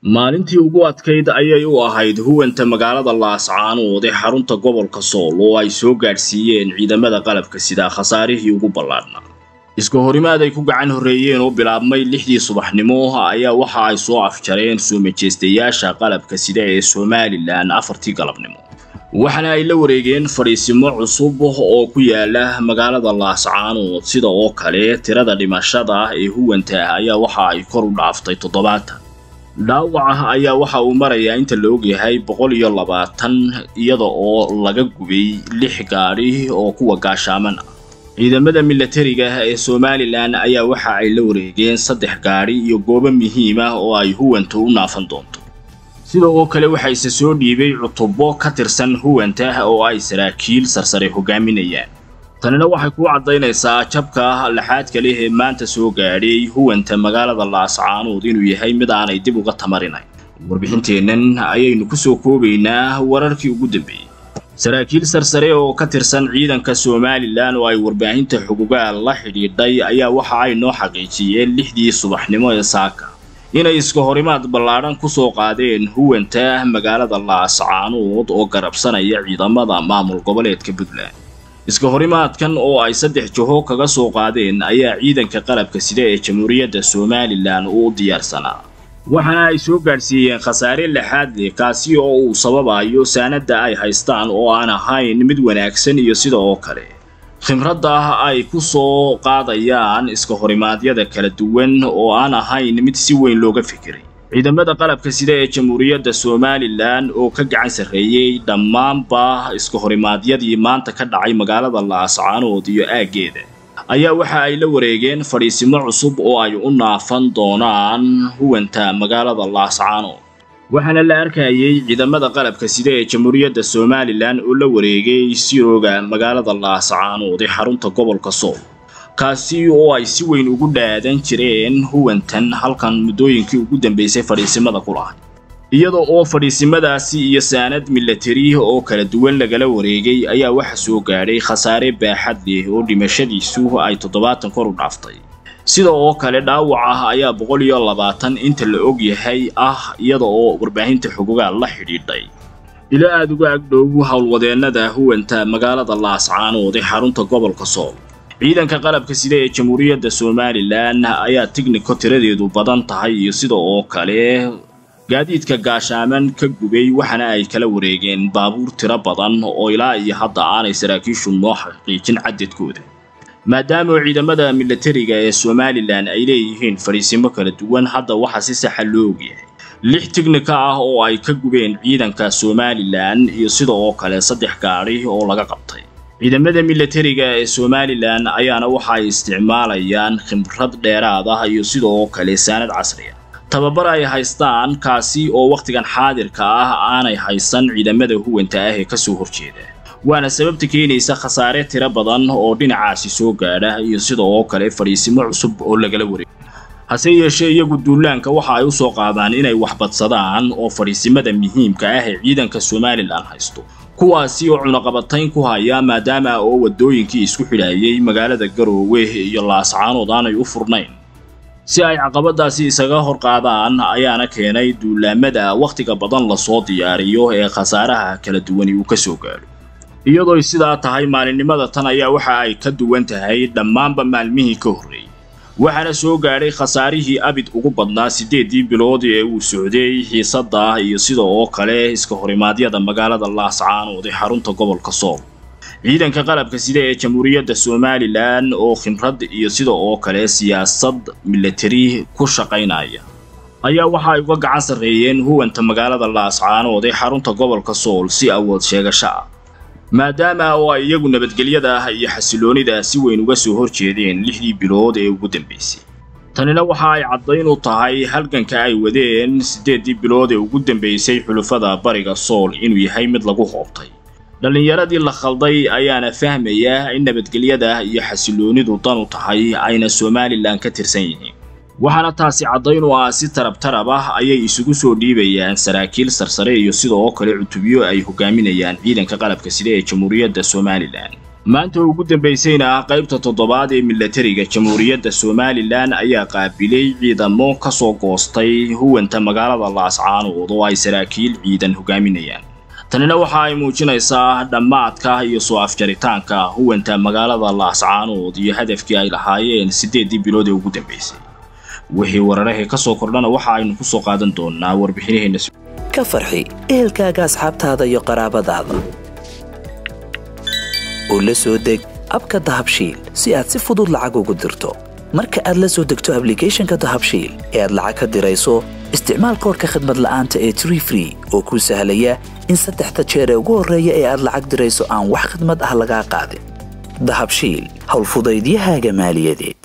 maalintii ugu adkayd ayay u ahayd huwanta magaalada laascaanood ee xarunta gobolka sool oo ay soo gaadhsiiyeen ciidamada qalabka sidaa khasaarihii ugu ballaadhnaa iska horimaad ay ku gacan horreeyeen oo bilaabmay lixdii subaxnimo ayaa waxa ay soo afjareen soo majeystayaasha qalabka sida ee somalilan afartii galabnimo waxaana ay la wareegeen fadhiisimo cusub oo ku yaala magaalada laascaanood sida oo kale tirada dhimashada ee huwanta ayaa waxa ay kor u dhaaftay toddobaatan dhaawaca ayaa waxa uu marayaa inta la ogyahay boqol iyo labaatan iyada oo laga gubay lix gaadhi oo kuwa gaashaaman ah ciidamada milatariga ee somalilan ayaa waxa ay la wareegeen saddex gaadhi iyo goobo muhiim ah oo ay huwanta u naafan doonto sida oo kale waxaa isa soo dhiibay cutubo ka tirsan huwanta oo ay saraakiil sarsare hogaaminayaan tanina waxay kuu caddaynaysaa jabka laxaadka leh ee maanta soo gaadhay huwanta magaalada laascaanood inuu yahay mid aanay dib uga tamarinayn warbixinteennan ayaynu ku soo koobaynaa wararkii ugu dambeeyey saraakiil sarsare oo ka tirsan ciidanka somalilan oo ay warbaahinta xugugaal la xidhiidhay ayaa waxa ay noo xaqiijiyeen lixdii subaxnimo ee saaka inay iska horimaad ballaadhan ku soo qaadeen huwanta magaalada laascaanood oo garabsanaya ciidamada maamul goboleedka puntland iska horimaadkan oo ay saddex jaho kaga soo qaadeen ayaa ciidanka qalabka sida ee jamhuuriyadda somalilan uu u diyaarsanaa waxaana ay soo gaadhsiiyeen khasaare lixaad leh kaasi oo uu sababayo saanadda ay haystaan oo aan ahayn mid wanaagsan iyo sida oo kale khimradda ay ku soo qaadayaan iska horimaadyada kala duwan oo aan ahayn mid si weyn looga fikiray ciidamada qalabka sida ee jamhuuriyadda somalilan oo ka gacan sarreeyey dhammaanba iska horimaadyadii maanta ka dhacay magaalada laascaanood iyo aaggeeda ayaa waxa ay la wareegeen fadhiisimo cusub oo ay u naafan doonaan huwanta magaalada laascaanood waxaana la arkayay ciidamada qalabka sida ee jamhuuriyadda somalilan oo la wareegay sirooga magaalada laascaanood ee xarunta gobolka sool kaasi oo ay si weyn ugu dhaadan jireen huwantan halkan muddooyinkii ugu dambaysay fadhiisimada ku lahay iyada oo fadhiisimadaasi iyo saanad milatari oo kala duwan lagala wareegay ayaa waxa soo gaadhay khasaare baaxad leh oo dhimashadiisu ay toddobaatan kor u dhaaftay sida oo kale dhaawac ah ayaa boqol iyo labaatan inta la og yahay ah iyada oo warbaahinta xugugaal la xidhiidhay ila aada uga agdhow howlwadeennada huwanta magaalada laascaanood ee xarunta gobolka sool ciidanka qalabka sida ee jamhuuriyadda somalilan ayaa tigniko tiradeedu badan tahay iyo sida oo kale gaadiidka gaashaaman ka gubay waxaana ay kala wareegeen baabuur tiro badan oo ilaa iyo hadda aanay saraakiishu noo xaqiijin cadadkooda maadaama ciidamada milatariga ee somalilan ay leeyihiin fadhiisimo kala duwan hadda waxaa si saxa loo ogyahay lix tignika ah oo ay ka gubeen ciidanka somalilan iyo sida oo kale saddex gaadhi oo laga qabtay ciidamada milatariga ee somalilan ayaana waxa ay isticmaalayaan khibrad dheeraad ah iyo sida oo kale saanad casriya tababar ay haystaan kaasi oo wakhtigan xaadirka ah aanay haysan ciidamada huwanta ah ee kasoo horjeeda waana sababta keenaysa khasaare tiro badan oo dhinacaasi soo gaadha iyo sida oo kale fadhiisimo cusub oo lagala wareego hase yeeshee iyagu duulaanka waxa ay u soo qaadaan inay waxbadsadaan oo fadhiisimada muhiimka ah ee ciidanka somalilan haysto kuwaasi oo cunaqabatayn ku haya maadaama oo waddooyinkii isku xidhaayay magaalada garoowe iyo laascaanood aanay u furnayn si ay caqabadaasi isaga hor qaadaan ayaana keenay duulaamada wakhtiga badan lasoo diyaariyo ee khasaaraha kala duwani uu ka soo gaadho iyadooy sidaa tahay maalinimada tan ayaa waxa ay ka duwan tahay dhammaanba maalmihii ka horreeyey waxaana soo gaadhay khasaarihii abid ugu badnaa siddeeddii bilood ee uu socday xiisadda iyo sida oo kale iska horimaadyada magaalada laascaanood ee xarunta gobolka sool ciidanka qalabka sida ee jamhuuriyadda somalilan oo khimrad iyo sida oo kale siyaasad milatari ku shaqaynaya ayaa waxa ay uga gacan sarreeyeen huwanta magaalada laascaanood ee xarunta gobolka sool si awood sheegasho ah maadaama oo ay iyagu nabadgelyada iyo xasiloonida si weyn uga soo horjeedeen lixdii bilood ee ugu dambaysay tanina waxa ay caddayn u tahay halganka ay wadeen siddeeddii bilood ee ugu dambaysay xulufada bariga sool inuu yahay mid lagu hoobtay dhallinyaradii la khalday ayaana fahmaya in nabadgelyada iyo xasiloonidu dan u tahay ayna somalilan ka tirsan yihiin waxaana taasi caddayn u ah si tarab tarab ah ayay isugu soo dhiibayaan saraakiil sarsare iyo sida oo kale cutubyo ay hogaaminayaan ciidanka qalabka sida ee jamhuuriyadda somalilan maanta ugu dambaysayna ah qaybta toddobaad ee milatariga jamhuuriyadda somalilan ayaa qaabilay ciidamo ka soo goostay huwanta magaalada laascaanood oo ay saraakiil ciidan hogaaminayaan tanina waxa ay muujinaysaa dhammaadka iyo soo afjaritaanka huwanta magaalada laascaanood iyo hadafkii ay lahaayeen siddeeddii bilood ee ugu dambaysay wixii wararahee ka soo kordhana waxa aynu ku soo qaadan doonnaa warbixinaheenna ka farxi ehelkaaga asxaabtaada iyo qaraabadaada oo la soo deg abka dahabshiil si aad si fudud lacag ugu dirto marka aad la soo degto ablicathonka dahabshiil ee aad lacag ka dirayso isticmaal koorka khadmad la'aanta ee tree free oo kuu sahlaya in saddexda jeer ee ugu horreeya ee aad lacag dirayso aan wax khadmad ah lagaa qaadin dahabshiil howlfudaydiyahaaga maaliyadeed